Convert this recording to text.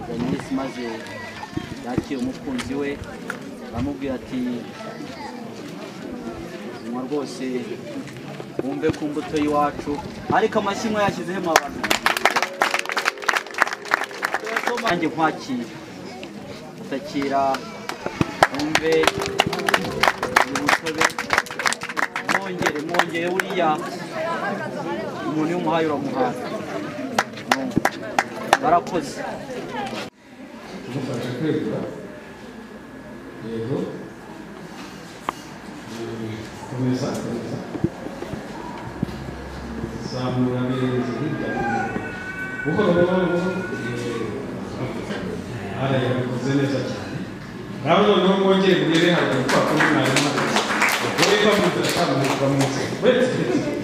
Paruwasi maze yakira umukunzi we aramubwira ati nywa rwose wumve ku mbuto y'iwacu ariko amashyi mwe yashyizeho amababi nanjye nkwakira utakira wumve uyu mutobe mwongere mwongere buriya umuntu iyo umuhaye uramuhaye No. barakoze umufasha kwegura yego Eh, komeza komeza zamura neza hirya no hino buhoro buhoro buhoro Eh, ara yabikoze neza cyane ngaho noneho mwongere mugere hagati kwa kumwe mwarimu agore bamugira cyane mu nzego